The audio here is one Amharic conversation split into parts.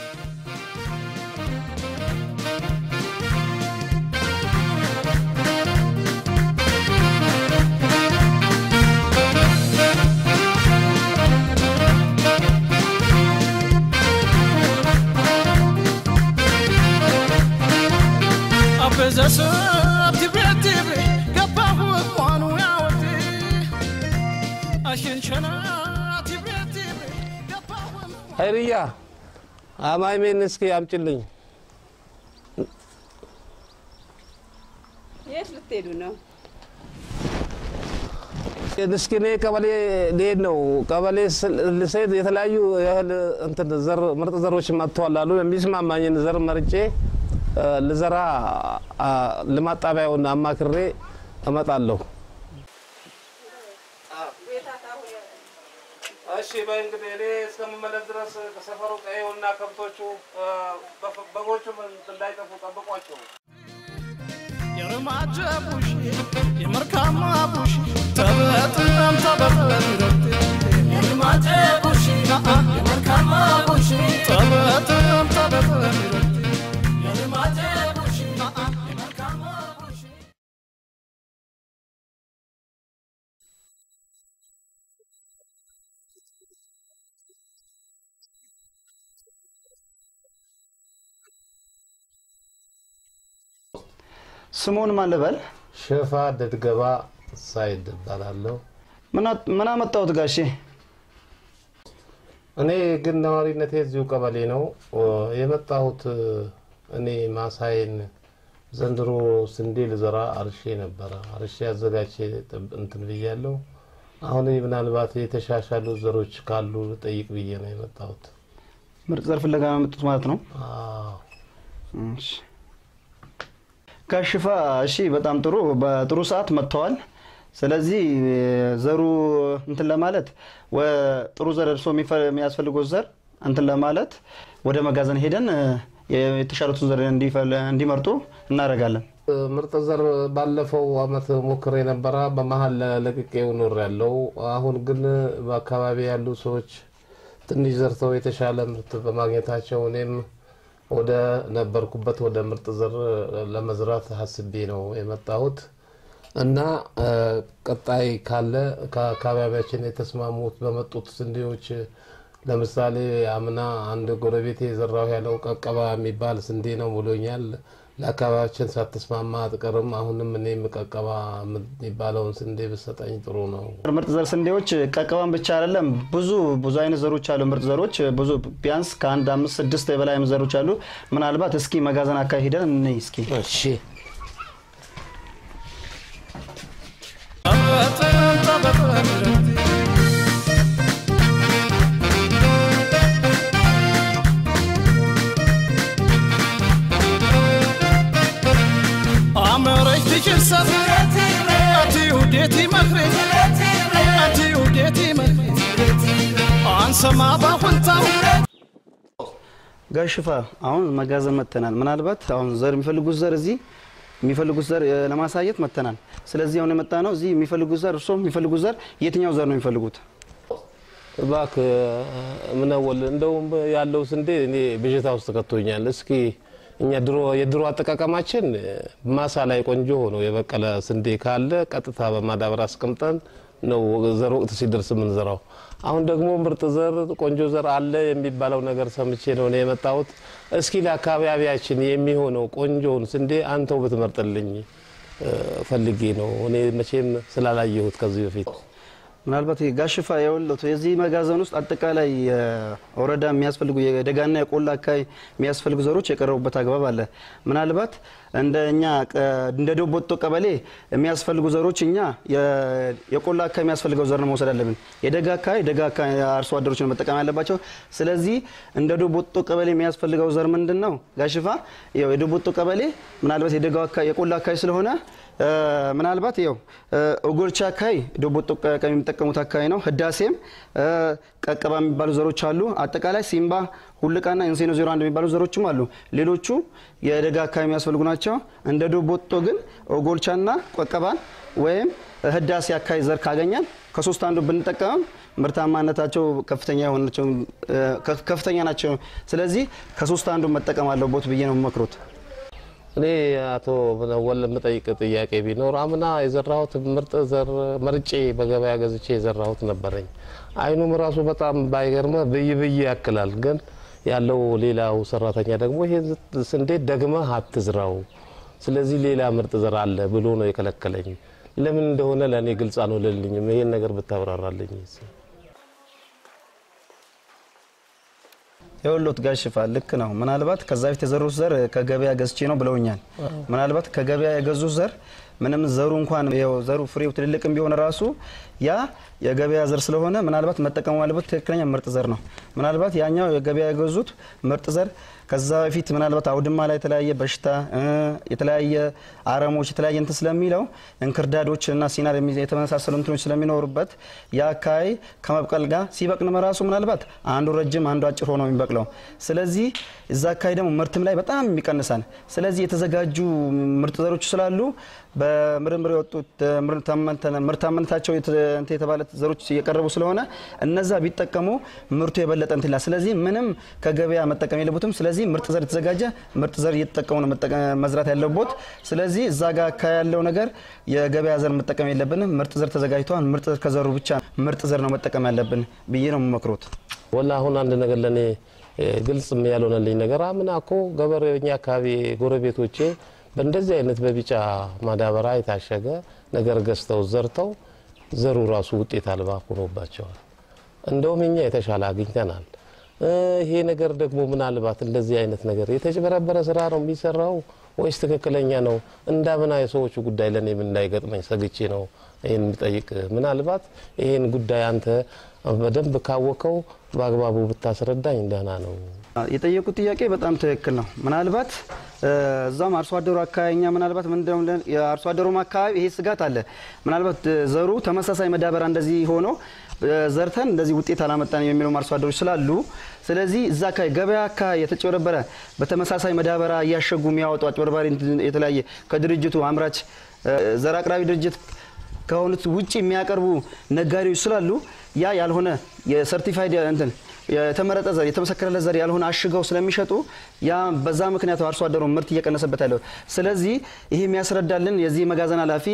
አበዘሰብ ትቤት ትቤ ገባሁ እኳኑ ያወቴ አሽንሸና ትቤት ትቤ ገባሁ ሀይርያ አማይሜን እስኪ አምጭልኝ። የት ልትሄዱ ነው? እስኪ እኔ ቀበሌ ልሄድ ነው። ቀበሌ ልስሄድ የተለያዩ የእህል እንትን ዘር ምርጥ ዘሮች መጥተዋል አሉ። የሚስማማኝን ዘር መርጬ እ፣ ልዘራ አ፣ ልማት ጣቢያውን አማክሬ እመጣለሁ። እሺ በይ እንግዲህ እኔ እስከምመለስ ድረስ ከሰፈሩ ቀዬውና ከብቶቹ በጎቹም እንዳይጠፉ ጠብቋቸው። የርማጀ ቡሽ የመርካማ ቡሽ ተበጥም ተበጥም የርማጀ ቡሽ የመርካማ ቡሽ ተበጥም ተበጥም የርማጀ ቡሽ የመርካማ ቡሽ ስሙን ማን ልበል? ሽፋ ድድገባ ሳይድ እባላለሁ። ምን አት- ምን አመጣሁት ጋሼ? እኔ ግን ነዋሪነቴ እዚሁ ቀበሌ ነው እ፣ የመጣሁት እ፣ እኔ ማሳዬን ዘንድሮ ስንዴ ልዘራ አርሼ ነበረ። አርሼ አዘጋጅቼ ጥብ- እንትን ብያለሁ። አሁን ምናልባት የተሻሻሉ ዘሮች ካሉ ልጠይቅ ብዬ ነው የመጣሁት። ምርጥ ዘር ፍለጋ ነው የመጡት ማለት ነው። አዎ። እሺ። ከሽፋ እሺ፣ በጣም ጥሩ። በጥሩ ሰዓት መጥተዋል። ስለዚህ ዘሩ እንትን ለማለት ወ- ጥሩ ዘር እርሶ የሚፈ- የሚያስፈልጉት ዘር እንትን ለማለት ወደ መጋዘን ሄደን እ፣ የተሻሉትን ዘር እንዲፈል- እንዲመርጡ እናደርጋለን። እ፣ ምርጥ ዘር ባለፈው አመት ሞክሬ ነበረ። በመሀል ለቅቄው ኖር ያለው አሁን ግን በአካባቢ ያሉ ሰዎች ትንሽ ዘርተው የተሻለ ምርት በማግኘታቸው እኔም ወደ ነበርኩበት ወደ ምርጥ ዘር ለመዝራት ሀስቤ ነው የመጣሁት እና እ፣ ቀጣይ ካለ ከአካባቢያችን የተስማሙት በመጡት ስንዴዎች ለምሳሌ አምና አንድ ጎረቤቴ የዘራው ያለው ቀቀባ የሚባል ስንዴ ነው ብሎኛል። ለአካባቢያችን ሳትስማማ አትቀርም። አሁንም እኔም ቀቀባ የሚባለውን ስንዴ ብሰጠኝ ጥሩ ነው። ምርጥ ዘር ስንዴዎች ቀቀባን ብቻ አይደለም፣ ብዙ ብዙ አይነት ዘሮች አሉ። ምርጥ ዘሮች ብዙ ቢያንስ ከአንድ አምስት ስድስት የበላይ ዘሮች አሉ። ምናልባት እስኪ መጋዘን አካባቢ ሄደን እንይ እስኪ። እሺ ተበጥም ተበጥም አመረች ትችርሰት አቲ ውዴቲ መክሬ አቲ ውዴቲ መክሬ አንሰማ ባሁንታው ጋሽፋ አሁን መጋዘን መጥተናል። ምናልባት አሁን ዘር የሚፈልጉት ዘር እዚህ የሚፈልጉት ዘር እ፣ ለማሳየት መጥተናል። ስለዚህ አሁን የመጣ ነው እዚህ የሚፈልጉት ዘር እርሶ የሚፈልጉት ዘር የትኛው ዘር ነው የሚፈልጉት? እባክህ ምነወል እንደውም ያለው ስንዴ እኔ ብዥታ ውስጥ ከቶኛል። እስኪ እኛ ድሮ የድሮ አጠቃቀማችን ማሳ ላይ ቆንጆ ሆኖ የበቀለ ስንዴ ካለ ቀጥታ በማዳበሪያ አስቀምጠን ነው ዘር ወቅት ሲደርስ የምንዘራው። አሁን ደግሞ ምርጥ ዘር ቆንጆ ዘር አለ የሚባለው ነገር ሰምቼ ነው እኔ የመጣሁት። እስኪ ለአካባቢያችን የሚሆነው ቆንጆውን ስንዴ አንተው ብትመርጥልኝ እ፣ ፈልጌ ነው እኔ መቼም ስላላየሁት ከዚህ በፊት ምናልባት ጋሽፋ የወለቱ የዚህ መጋዘን ውስጥ አጠቃላይ ወረዳ የሚያስፈልጉ የደጋና የቆላ አካባቢ የሚያስፈልጉ ዘሮች የቀረቡበት አግባብ አለ። ምናልባት እንደ እኛ ቀ- እንደ ዶቦቶ ቀበሌ የሚያስፈልጉ ዘሮች እኛ የ- የቆላ አካባቢ የሚያስፈልገው ዘር ነው መውሰድ አለብን። የደጋ አካባቢ ደጋ አካባቢ አርሶ አደሮች ነው መጠቀም ያለባቸው። ስለዚህ እንደ ዶቦቶ ቀበሌ የሚያስፈልገው ዘር ምንድን ነው? ጋሽፋ ያው የዶቦቶ ቀበሌ ምናልባት የደጋው አካባቢ የቆላ አካባቢ ስለሆነ እ፣ ምናልባት ይኸው እ፣ ኦጎልቻ አካባቢ ዶቦጦ ቀ- የሚጠቀሙት አካባቢ ነው። ህዳሴም እ፣ ቀቀባ የሚባሉ ዘሮች አሉ። አጠቃላይ ሲምባ፣ ሁልቃና ኢንሴኖ ዜሮ አንድ የሚባሉ ዘሮችም አሉ። ሌሎቹ የደጋ አካባቢ የሚያስፈልጉ ናቸው። እንደ ዶቦጦ ግን ኦጎልቻና ቀቀባን ወይም ህዳሴ አካባቢ ዘር ካገኘን ከሶስት አንዱ ብንጠቀምም ምርታማነታቸው ከፍተኛ የሆናቸው እ፣ ከፍ- ከፍተኛ ናቸው። ስለዚህ ከሶስት አንዱ መጠቀም አለቦት ብዬ ነው የምመክሩት። እኔ አቶ ምነወል የምጠይቅ ጥያቄ ቢኖር አምና የዘራሁት ምርጥ ዘር መርጬ በገበያ ገዝቼ የዘራሁት ነበረኝ። አይኑም ራሱ በጣም ባይገርመ ብይ ብይ ያክላል። ግን ያለው ሌላው ሰራተኛ ደግሞ ይሄ ስንዴ ደግመህ አትዝራው፣ ስለዚህ ሌላ ምርጥ ዘር አለ ብሎ ነው የከለከለኝ። ለምን እንደሆነ ለእኔ ግልጽ አልሆነልኝም። ይሄን ነገር ብታብራራልኝ። የወሎት ጋር ሽፋን ልክ ነው። ምናልባት ከዛ በፊት የዘሩት ዘር ከገበያ ገዝቼ ነው ብለውኛል። ምናልባት ከገበያ የገዙት ዘር ምንም ዘሩ እንኳን ይኸው ዘሩ ፍሬው ትልልቅም ቢሆን ራሱ ያ የገበያ ዘር ስለሆነ ምናልባት መጠቀሙ ያለበት ትክክለኛ ምርጥ ዘር ነው። ምናልባት ያኛው የገበያ የገዙት ምርጥ ዘር ከዛ በፊት ምናልባት አውድማ ላይ የተለያየ በሽታ እ፣ የተለያየ አረሞች የተለያየ እንትን ስለሚለው እንክርዳዶች እና ሲናር የሚ- የተመሳሰሉ እንትኖች ስለሚኖሩበት ያ አካባቢ ከመብቀል ጋር ሲበቅልም ራሱ ምናልባት አንዱ ረጅም አንዱ አጭር ሆኖ የሚበቅለው ስለዚህ እዛ አካባቢ ደግሞ ምርትም ላይ በጣም ይቀንሳል። ስለዚህ የተዘጋጁ ምርጥ ዘሮች ስላሉ በምርምር የወጡት እ፣ ምርታማነተ- ምርታማነታቸው የተ- እንትን የተባለ ዘሮች እየቀረቡ ስለሆነ እነዛ ቢጠቀሙ ምርቱ የበለጠ እንትን ይላል። ስለዚህ ምንም ከገበያ መጠቀም የለቦትም። ስለዚህ ምርጥ ዘር የተዘጋጀ ምርጥ ዘር እየተጠቀሙ ነው መጠቀም መዝራት ያለቦት። ስለዚህ እዛ ጋር አካባቢ ያለው ነገር የገበያ ዘር መጠቀም የለብንም። ምርጥ ዘር ተዘጋጅተዋል። ምርጥ ዘር ከዘሩ ብቻ ምርጥ ዘር ነው መጠቀም ያለብን ብዬ ነው የምመክሩት። ወላ አሁን አንድ ነገር ለእኔ እ፣ ግልጽ ያልሆነልኝ ነገር አምና እኮ ገበሬኛ አካባቢ ጎረቤቶቼ በእንደዚህ አይነት በቢጫ ማዳበሪያ የታሸገ ነገር ገዝተው ዘርተው ዘሩ ራሱ ውጤት አልባ ሆኖባቸዋል። እንደውም እኛ የተሻለ አግኝተናል። እ፣ ይሄ ነገር ደግሞ ምናልባት እንደዚህ አይነት ነገር የተጭበረበረ ስራ ነው የሚሰራው ወይስ ትክክለኛ ነው? እንዳምና የሰዎቹ ጉዳይ ለእኔም እንዳይገጥመኝ ሰግቼ ነው ይህን የሚጠይቅ። ምናልባት ይህን ጉዳይ አንተ በደንብ ካወቀው በአግባቡ ብታስረዳኝ ደህና ነው። የጠየቁት ጥያቄ በጣም ትክክል ነው። ምናልባት እ፣ እዛም አርሶ አደሩ አካባቢ እኛ ምናልባት ምን እንደሆነ የአርሶ አደሩም አካባቢ ይሄ ስጋት አለ። ምናልባት እ፣ ዘሩ ተመሳሳይ መዳበሪያ እንደዚህ ሆኖ እ፣ ዘርተን እንደዚህ ውጤት አላመጣንም የሚሉም አርሶ አደሮች ስላሉ ስለዚህ እዛ አካባቢ ገበያ አካባቢ የተጭበረበረ በተመሳሳይ መዳበሪያ እያሸጉ የሚያወጡ አጭበርባሪ እንትን የተለያየ ከድርጅቱ አምራች እ፣ ዘር አቅራቢ ድርጅት ከሆኑት ውጭ የሚያቀርቡ ነጋዴዎች ስላሉ ያ ያልሆነ የሰርቲፋይድ እንትን የተመረጠ ዘር የተመሰከረለት ዘር ያልሆነ አሽገው ስለሚሸጡ ያ በዛ ምክንያት አርሶ አደሩ ምርት እየቀነሰበት ያለው። ስለዚህ ይሄ የሚያስረዳልን የዚህ መጋዘን ኃላፊ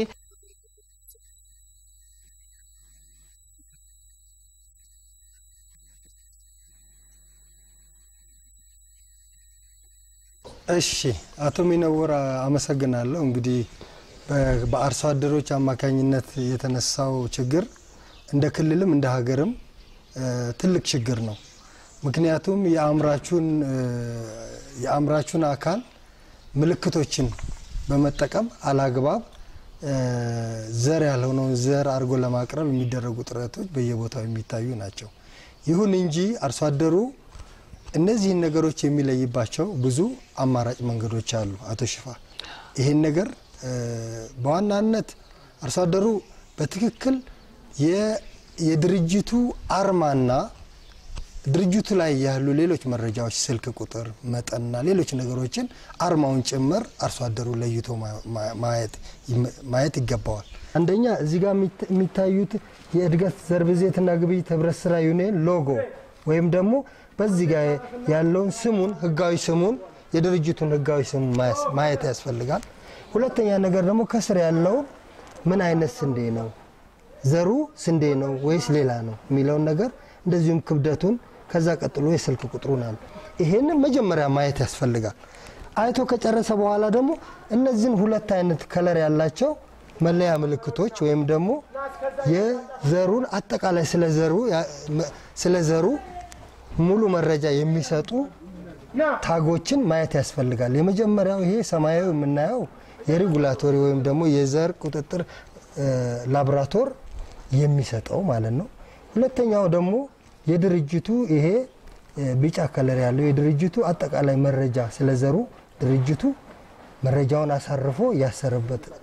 እሺ አቶ ሚነወር አመሰግናለሁ። እንግዲህ በ- በአርሶ አደሮች አማካኝነት የተነሳው ችግር እንደ ክልልም እንደ ሀገርም እ፣ ትልቅ ችግር ነው። ምክንያቱም የአምራቹን እ፣ የአምራቹን አካል ምልክቶችን በመጠቀም አላግባብ እ፣ ዘር ያልሆነውን ዘር አድርጎ ለማቅረብ የሚደረጉ ጥረቶች በየቦታው የሚታዩ ናቸው። ይሁን እንጂ አርሶ አደሩ እነዚህን ነገሮች የሚለይባቸው ብዙ አማራጭ መንገዶች አሉ። አቶ ሽፋ ይህን ነገር እ፣ በዋናነት አርሶ አደሩ በትክክል የ- የድርጅቱ አርማና ድርጅቱ ላይ ያሉ ሌሎች መረጃዎች ስልክ ቁጥር፣ መጠንና ሌሎች ነገሮችን አርማውን ጭምር አርሶ አደሩ ለይቶ ማ- ማ- ማየት ይም- ማየት ይገባዋል። አንደኛ እዚህ ጋር የሚት- የሚታዩት የእድገት ዘር ብዜትና ግብይት ህብረት ስራ ዩኒየን ሎጎ ወይም ደግሞ በዚህ ጋር ያለውን ስሙን ህጋዊ ስሙን የድርጅቱን ህጋዊ ስሙን ማየስ- ማየት ያስፈልጋል። ሁለተኛ ነገር ደግሞ ከስር ያለውን ምን አይነት ስንዴ ነው ዘሩ ስንዴ ነው ወይስ ሌላ ነው የሚለውን ነገር እንደዚሁም ክብደቱን ከዛ ቀጥሎ የስልክ ቁጥሩን አለ። ይሄንን መጀመሪያ ማየት ያስፈልጋል። አይቶ ከጨረሰ በኋላ ደግሞ እነዚህን ሁለት አይነት ከለር ያላቸው መለያ ምልክቶች ወይም ደግሞ የዘሩን አጠቃላይ ስለ ዘሩ ያ- መ- ስለ ዘሩ ሙሉ መረጃ የሚሰጡ ታጎችን ማየት ያስፈልጋል። የመጀመሪያው ይሄ ሰማያዊ የምናየው የሬጉላቶሪ ወይም ደግሞ የዘር ቁጥጥር እ፣ ላቦራቶር የሚሰጠው ማለት ነው። ሁለተኛው ደግሞ የድርጅቱ ይሄ እ፣ ቢጫ ከለር ያለው የድርጅቱ አጠቃላይ መረጃ ስለዘሩ ድርጅቱ መረጃውን አሳርፎ ያሰረበት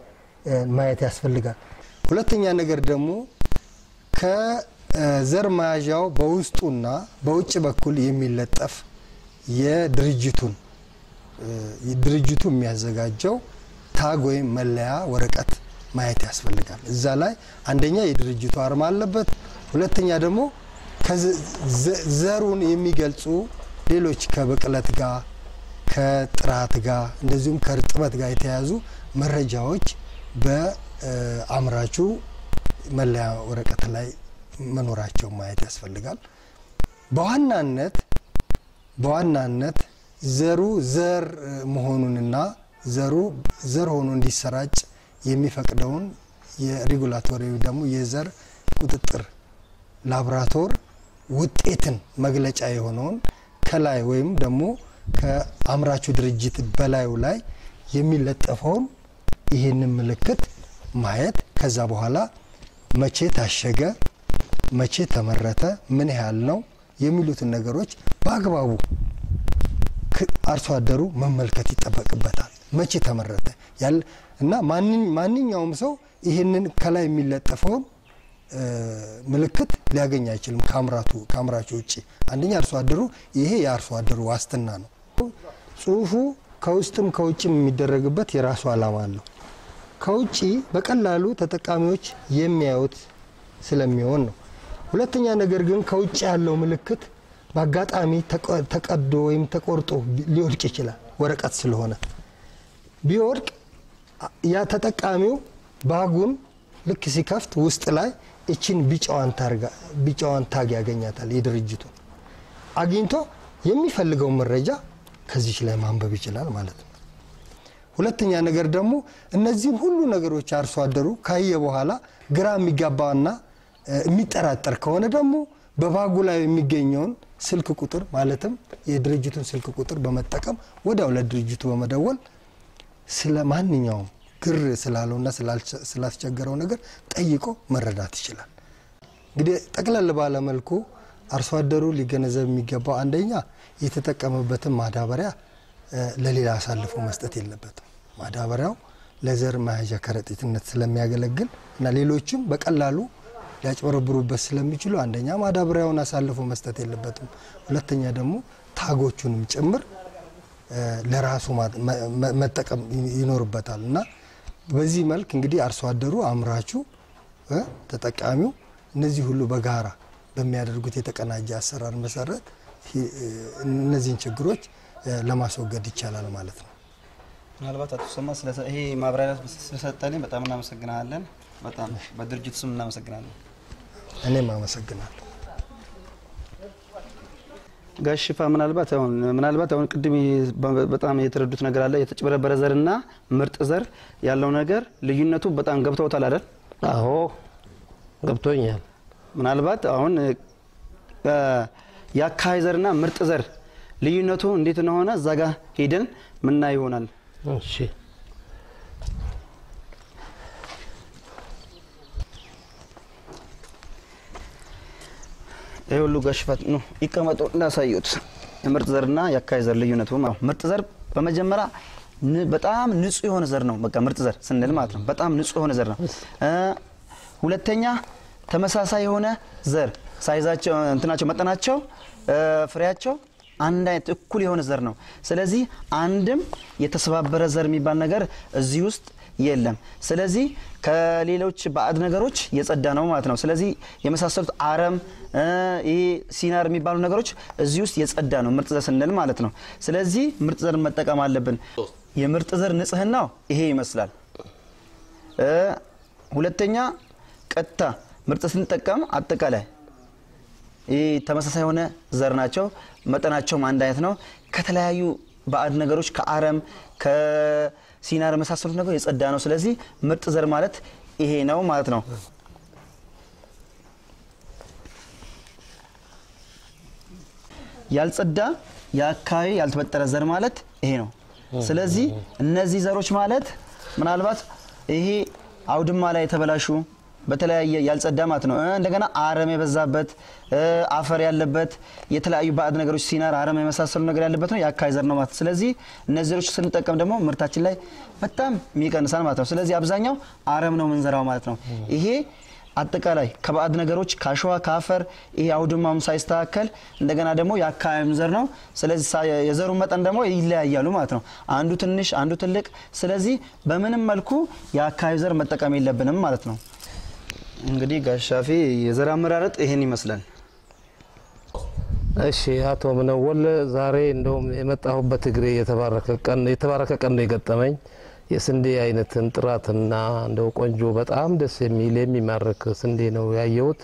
እ፣ ማየት ያስፈልጋል። ሁለተኛ ነገር ደግሞ ከዘር መያዣው በውስጡና በውጭ በኩል የሚለጠፍ የድርጅቱን እ፣ ድርጅቱ የሚያዘጋጀው ታግ ወይም መለያ ወረቀት ማየት ያስፈልጋል። እዛ ላይ አንደኛ የድርጅቱ አርማ አለበት። ሁለተኛ ደግሞ ከዘ- ዘ- ዘሩን የሚገልጹ ሌሎች ከብቅለት ጋር ከጥራት ጋር እንደዚሁም ከእርጥበት ጋር የተያያዙ መረጃዎች በአምራቹ መለያ ወረቀት ላይ መኖራቸው ማየት ያስፈልጋል። በዋናነት በዋናነት ዘሩ ዘር እ፣ መሆኑንና ዘሩ ዘር ሆኖ እንዲሰራጭ የሚፈቅደውን የሬጉላቶሪ ደግሞ የዘር ቁጥጥር ላቦራቶር ውጤትን መግለጫ የሆነውን ከላይ ወይም ደግሞ ከአምራቹ ድርጅት በላዩ ላይ የሚለጠፈውን ይህንን ምልክት ማየት ከዛ በኋላ መቼ ታሸገ፣ መቼ ተመረተ፣ ምን ያህል ነው የሚሉትን ነገሮች በአግባቡ ክ- አርሶ አደሩ መመልከት ይጠበቅበታል። መቼ ተመረተ ያለ እና ማንኝ- ማንኛውም ሰው ይህንን ከላይ የሚለጠፈውን እ፣ ምልክት ሊያገኝ አይችልም ከአምራቱ ከአምራቹ ውጭ። አንደኛ አርሶ አደሩ ይሄ የአርሶ አደሩ ዋስትና ነው። ጽሁፉ ከውስጥም ከውጭም የሚደረግበት የራሱ ዓላማ አለው። ከውጭ በቀላሉ ተጠቃሚዎች የሚያዩት ስለሚሆን ነው። ሁለተኛ ነገር ግን ከውጭ ያለው ምልክት በአጋጣሚ ተቀ- ተቀዶ ወይም ተቆርጦ ቢ- ሊወድቅ ይችላል። ወረቀት ስለሆነ ቢወድቅ አ- ያ ተጠቃሚው ባጉን ልክ ሲከፍት ውስጥ ላይ እችን ቢጫዋን ታርጋ ቢጫዋን ታግ ያገኛታል። የድርጅቱ አግኝቶ የሚፈልገውን መረጃ ከዚች ላይ ማንበብ ይችላል ማለት ነው። ሁለተኛ ነገር ደግሞ እነዚህን ሁሉ ነገሮች አርሶ አደሩ ካየ በኋላ ግራ የሚጋባና እ፣ የሚጠራጠር ከሆነ ደግሞ በባጉ ላይ የሚገኘውን ስልክ ቁጥር ማለትም የድርጅቱን ስልክ ቁጥር በመጠቀም ወዲያው ለድርጅቱ በመደወል ስለ ማንኛውም ግር ስላለውና ስላልቸ- ስላስቸገረው ነገር ጠይቆ መረዳት ይችላል። እንግዲህ ጠቅለል ባለ መልኩ አርሶ አደሩ ሊገነዘብ የሚገባው አንደኛ የተጠቀመበትን ማዳበሪያ እ፣ ለሌላ አሳልፎ መስጠት የለበትም። ማዳበሪያው ለዘር መያዣ ከረጢትነት ስለሚያገለግል እና ሌሎችም በቀላሉ ሊያጭበረብሩበት ስለሚችሉ አንደኛ ማዳበሪያውን አሳልፎ መስጠት የለበትም። ሁለተኛ ደግሞ ታጎቹንም ጭምር እ፣ ለራሱ ማ- መ- መ- መጠቀም ይ- ይኖርበታል እና በዚህ መልክ እንግዲህ አርሶ አደሩ አምራቹ እ፣ ተጠቃሚው እነዚህ ሁሉ በጋራ በሚያደርጉት የተቀናጀ አሰራር መሰረት ሂ- እ፣ እነዚህን ችግሮች እ፣ ለማስወገድ ይቻላል ማለት ነው። ምናልባት አቶ ሰማ ስለ- ይሄ ማብራሪያ ስለሰጠልኝ በጣም እናመሰግናለን። በጣም በድርጅቱ ስም እናመሰግናለን። እኔም አመሰግናለሁ። ጋሽ ሽፋ ምናልባት አሁን ምናልባት አሁን ቅድም በ- በጣም የተረዱት ነገር አለ። የተጭበረበረ ዘርና ምርጥ ዘር ያለው ነገር ልዩነቱ በጣም ገብተውታል አይደል? አዎ ገብቶኛል። ምናልባት አሁን እ፣ የአካባቢ ዘርና ምርጥ ዘር ልዩነቱ እንዴት እንደሆነ እዛ ጋር ሄደን ምና ይሆናል። እሺ ይህ ሁሉ ጋር ሽፋት ነው ይቀመጡ እንዳሳዩት የምርጥ ዘርና የአካባቢ ዘር ልዩነቱ ማለት ነው። ምርጥ ዘር በመጀመሪያ ን- በጣም ንጹህ የሆነ ዘር ነው። በቃ ምርጥ ዘር ስንል ማለት ነው በጣም ንጹህ የሆነ ዘር ነው። እ፣ ሁለተኛ ተመሳሳይ የሆነ ዘር ሳይዛቸው እንትናቸው መጠናቸው እ፣ ፍሬያቸው አንድ አይነት እኩል የሆነ ዘር ነው። ስለዚህ አንድም የተሰባበረ ዘር የሚባል ነገር እዚህ ውስጥ የለም። ስለዚህ ከሌሎች ባዕድ ነገሮች የጸዳ ነው ማለት ነው። ስለዚህ የመሳሰሉት አረም እ፣ ይሄ ሲናር የሚባሉ ነገሮች እዚህ ውስጥ የጸዳ ነው ምርጥ ዘር ስንል ማለት ነው። ስለዚህ ምርጥ ዘር መጠቀም አለብን። የምርጥ ዘር ንጽህናው ይሄ ይመስላል። እ፣ ሁለተኛ ቀጥታ ምርጥ ስንጠቀም አጠቃላይ ይህ ተመሳሳይ የሆነ ዘር ናቸው። መጠናቸውም አንድ አይነት ነው። ከተለያዩ ባዕድ ነገሮች ከአረም ከሲናር የመሳሰሉት ነገሮች የጸዳ ነው። ስለዚህ ምርጥ ዘር ማለት ይሄ ነው ማለት ነው። ያልጸዳ የአካባቢ ያልተበጠረ ዘር ማለት ይሄ ነው። ስለዚህ እነዚህ ዘሮች ማለት ምናልባት ይሄ አውድማ ላይ የተበላሹ በተለያየ ያልጸዳ ማለት ነው። እ እንደገና አረም የበዛበት እ አፈር ያለበት የተለያዩ ባዕድ ነገሮች ሲናር አረም የመሳሰሉ ነገር ያለበት ነው የአካባቢ ዘር ነው ማለት ነው። ስለዚህ እነዚህ ዘሮች ስንጠቀም ደግሞ ምርታችን ላይ በጣም የሚቀንሳል ማለት ነው። ስለዚህ አብዛኛው አረም ነው የምንዘራው ማለት ነው። ይሄ አጠቃላይ ከባዕድ ነገሮች ከአሸዋ ከአፈር ይሄ አውድማም ሳይስተካከል እንደገና ደግሞ የአካባቢም ዘር ነው። ስለዚህ ሳ- የዘሩ መጠን ደግሞ ይለያያሉ ማለት ነው። አንዱ ትንሽ አንዱ ትልቅ። ስለዚህ በምንም መልኩ የአካባቢ ዘር መጠቀም የለብንም ማለት ነው። እንግዲህ ጋሻፊ የዘር አመራረጥ ይሄን ይመስላል። እሺ አቶ ምነወል ዛሬ እንደውም የመጣሁበት እግሬ የተባረከ ቀን የተባረከ ቀን ነው የገጠመኝ። የስንዴ አይነትን ጥራትና እንደው ቆንጆ በጣም ደስ የሚል የሚማርክ ስንዴ ነው ያየሁት።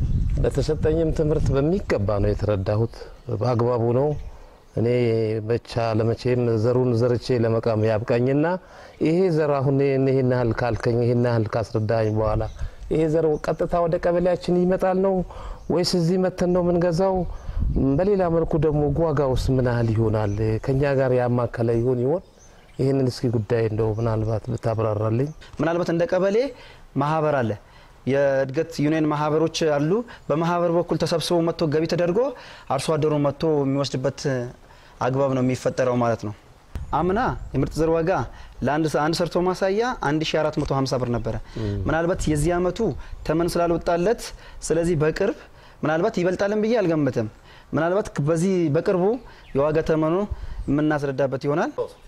በተሰጠኝም ትምህርት በሚገባ ነው የተረዳሁት። በአግባቡ ነው። እኔ ብቻ ለመቼም ዘሩን ዘርቼ ለመቃም ያብቃኝና ይሄ ዘር አሁን ይህን ያህል ካልከኝ ይህን ያህል ካስረዳኝ በኋላ ይሄ ዘር ቀጥታ ወደ ቀበሌያችን ይመጣል ነው ወይስ እዚህ መተን ነው የምንገዛው? በሌላ መልኩ ደግሞ ዋጋ ውስጥ ምን ያህል ይሆናል? ከኛ ጋር ያማከለ ይሆን ይሆን? ይህንን እስኪ ጉዳይ እንደው ምናልባት ብታብራራልኝ። ምናልባት እንደ ቀበሌ ማህበር አለ። የእድገት ዩኒየን ማህበሮች አሉ። በማህበር በኩል ተሰብስቦ መጥቶ ገቢ ተደርጎ አርሶ አደሩ መጥቶ የሚወስድበት አግባብ ነው የሚፈጠረው ማለት ነው። አምና የምርጥ ዘር ዋጋ ለአንድ አንድ ሰርቶ ማሳያ 1450 ብር ነበረ። ምናልባት የዚህ አመቱ ተመን ስላልወጣለት ስለዚህ በቅርብ ምናልባት ይበልጣልን ብዬ አልገምትም። ምናልባት በዚህ በቅርቡ የዋጋ ተመኑ የምናስረዳበት ይሆናል።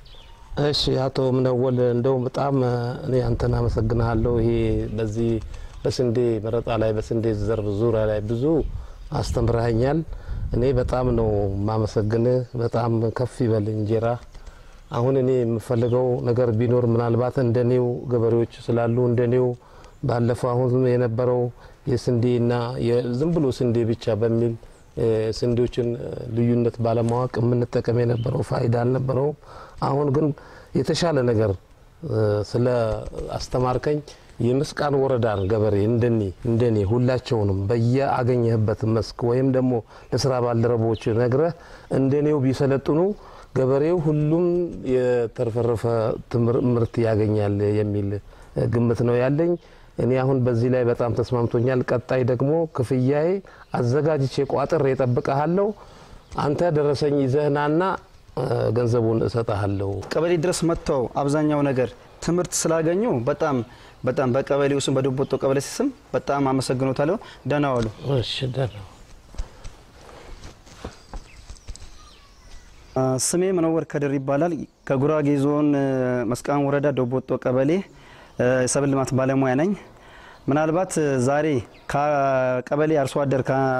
እሺ አቶ ምነወል እንደው በጣም እኔ አንተን አመሰግንሃለሁ። ይሄ በዚህ በስንዴ መረጣ ላይ በስንዴ ዘር ዙሪያ ላይ ብዙ አስተምረኸኛል። እኔ በጣም ነው ማመሰግንህ። በጣም ከፍ ይበል እንጀራ። አሁን እኔ የምፈልገው ነገር ቢኖር ምናልባት እንደኔው ገበሬዎች ስላሉ እንደኔው ባለፈው አሁን የነበረው የስንዴና ዝም ብሎ ስንዴ ብቻ በሚል እ፣ ስንዴዎችን እ፣ ልዩነት ባለማወቅ የምንጠቀም የነበረው ፋይዳ አልነበረውም። አሁን ግን የተሻለ ነገር እ፣ ስለ አስተማርከኝ የምስቃን ወረዳን ገበሬ እንደኔ እንደኔ ሁላቸውንም በየአገኘህበት መስክ ወይም ደግሞ ለስራ ባልደረቦች ነግረህ እንደኔው ቢሰለጥኑ ገበሬው ሁሉም የተረፈረፈ ትምር- ምርት ያገኛል የሚል እ፣ ግምት ነው ያለኝ። እኔ አሁን በዚህ ላይ በጣም ተስማምቶኛል። ቀጣይ ደግሞ ክፍያዬ አዘጋጅቼ ቋጥሬ እጠብቅሃለሁ። አንተ ደረሰኝ ይዘህናና እ፣ ገንዘቡን እሰጥሃለሁ። ቀበሌ ድረስ መጥተው አብዛኛው ነገር ትምህርት ስላገኙ በጣም በጣም በቀበሌው ስም በዶቦቶ ቀበሌ ስም በጣም አመሰግኖታለሁ። ደህና ዋሉ። እሺ ደህና አ፣ ስሜ መነወር ከድር ይባላል። ከጉራጌ ዞን እ፣ መስቃን ወረዳ ዶቦቶ ቀበሌ እ፣ የሰብል ልማት ባለሙያ ነኝ። ምናልባት እ፣ ዛሬ ከቀበሌ አርሶ አደር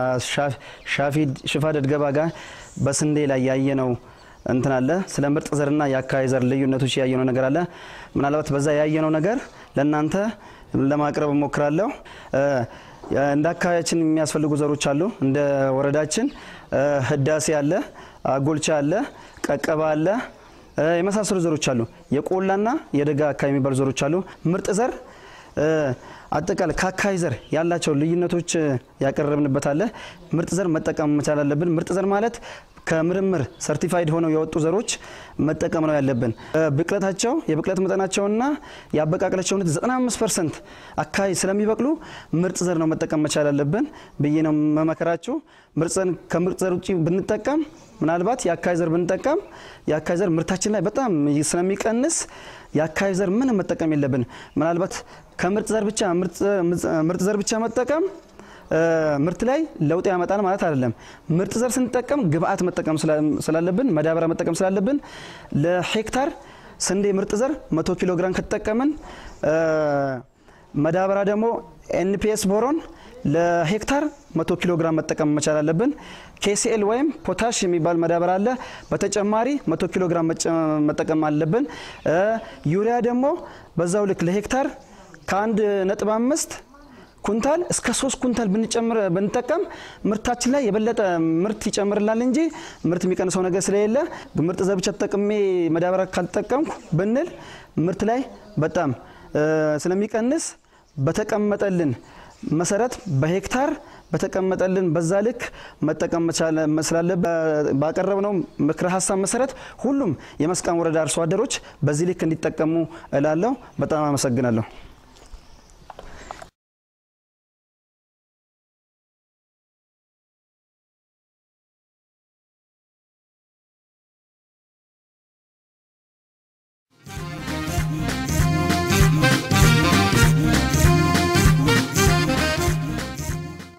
ከሽፋደድ ገባ ጋር በስንዴ ላይ ያየነው እንትን አለ። ስለ ምርጥ ዘርና የአካባቢ ዘር ልዩነቶች ያየነው ነገር አለ። ምናልባት በዛ ያየነው ነገር ለእናንተ ለማቅረብ እሞክራለሁ። እ፣ እንደ አካባቢያችን የሚያስፈልጉ ዘሮች አሉ። እንደ ወረዳችን እ፣ ህዳሴ አለ፣ አጎልቻ አለ፣ ቀቀባ አለ እ፣ የመሳሰሉ ዘሮች አሉ። የቆላና የደጋ አካባቢ የሚባሉ ዘሮች አሉ። ምርጥ ዘር እ፣ አጠቃላይ ከአካባቢ ዘር ያላቸው ልዩነቶች እ፣ ያቀረብንበት አለ። ምርጥ ዘር መጠቀም መቻል አለብን። ምርጥ ዘር ማለት ከምርምር ሰርቲፋይድ ሆነው የወጡ ዘሮች መጠቀም ነው ያለብን። እ፣ ብቅለታቸው የብቅለት መጠናቸውና የአበቃቀላቸው ሁኔታ 95 ፐርሰንት አካባቢ ስለሚበቅሉ ምርጥ ዘር ነው መጠቀም መቻል አለብን ብዬ ነው መመከራችሁ። ምርጥ ዘር ከምርጥ ዘር ውጭ ብንጠቀም ምናልባት የአካባቢ ዘር ብንጠቀም የአካባቢ ዘር ምርታችን ላይ በጣም ስለሚቀንስ የአካባቢ ዘር ምንም መጠቀም የለብን። ምናልባት ከምርጥ ዘር ብቻ ምርጥ ዘር ብቻ መጠቀም እ፣ ምርት ላይ ለውጥ ያመጣል ማለት አይደለም። ምርጥ ዘር ስንጠቀም ግብአት መጠቀም ስላ- ስላለብን ማዳበሪያ መጠቀም ስላለብን ለሄክታር ስንዴ ምርጥ ዘር 100 ኪሎ ግራም ከተጠቀምን እ፣ ማዳበሪያ ደግሞ ኤንፒኤስ ቦሮን ለሄክታር 100 ኪሎ ግራም መጠቀም መቻል አለብን። ኬሲኤል ወይም ፖታሽ የሚባል ማዳበሪያ አለ። በተጨማሪ 100 ኪሎ ግራም መጨ- መጠቀም አለብን። እ፣ ዩሪያ ደግሞ በዛው ልክ ለሄክታር ከአንድ ነጥብ አምስት ኩንታል እስከ ሶስት ኩንታል ብንጨምር ብንጠቀም ምርታችን ላይ የበለጠ ምርት ይጨምርላል እንጂ ምርት የሚቀንሰው ነገር ስለሌለ ምርጥ ዘር ብቻ ተጠቅሜ ማዳበሪያ ካልጠቀምኩ ብንል ምርት ላይ በጣም እ፣ ስለሚቀንስ በተቀመጠልን መሰረት በሄክታር በተቀመጠልን በዛ ልክ መጠቀም መቻል ስላለብን ባቀረብነው ምክረ ሀሳብ መሰረት ሁሉም የመስቃን ወረዳ አርሶ አደሮች በዚህ ልክ እንዲጠቀሙ እላለሁ። በጣም አመሰግናለሁ።